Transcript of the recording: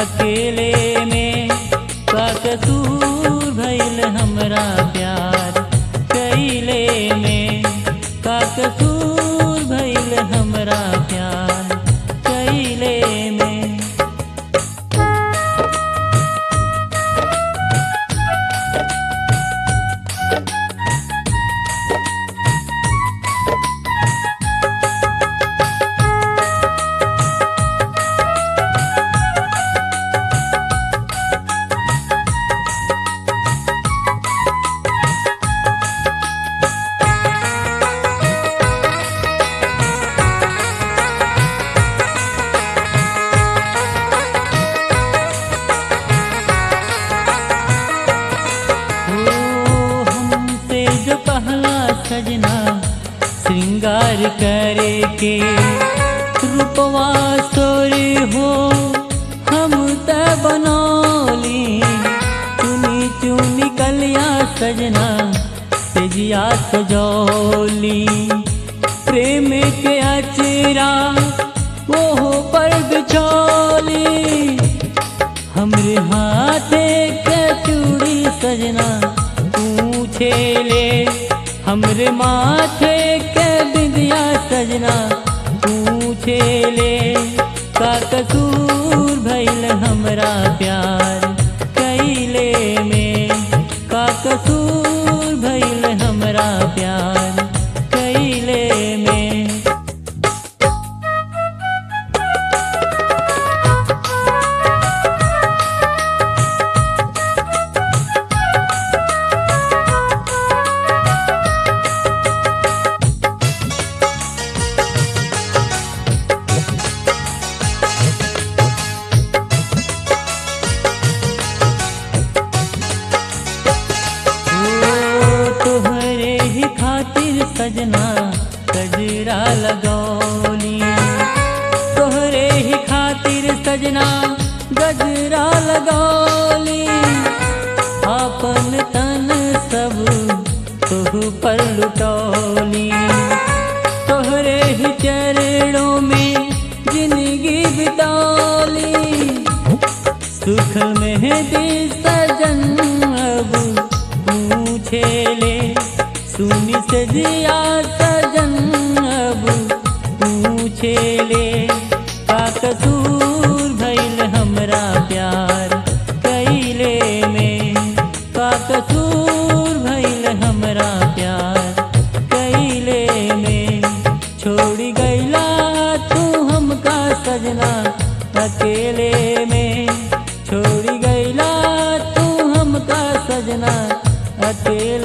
अकेले में का कसूर भइल हमरा प्यार कैले में का कसूर भइल हमरा प्यार कैले में ओ हमसे जो पहला सजना श्रृंगार करे के रूपवा सोरे हो हम त बनौली चुनी चुनी कलिया सजना तेजिया सजौली प्रेम के अचरा वो पर बिछौली हमरे हाथे के चूड़ी सजना पूछे ले हमरे माथे के बिंदिया सजना पूछे ले का कसूर भइल हमरा प्यार कैले में का कसूर भइल हमरा प्यार कैले में ओ तोहरे ही खातिर सजना गजरा लगौली तोहरे ही खातिर सजना गजरा लगौली आपन तन सब तुह पर लुटौली तोहरे ही चरणों में जिंदगी बितौली सुख में दे सजन अब पूछे ले सुनी से जिया सजन अब पूछे ले का कसूर भइल हमरा प्यार कैले में का कसूर भइल हमरा प्यार कैले में छोड़ी गईला तू हमका सजना अकेले में छोड़ी गईला तू हमका सजना अकेले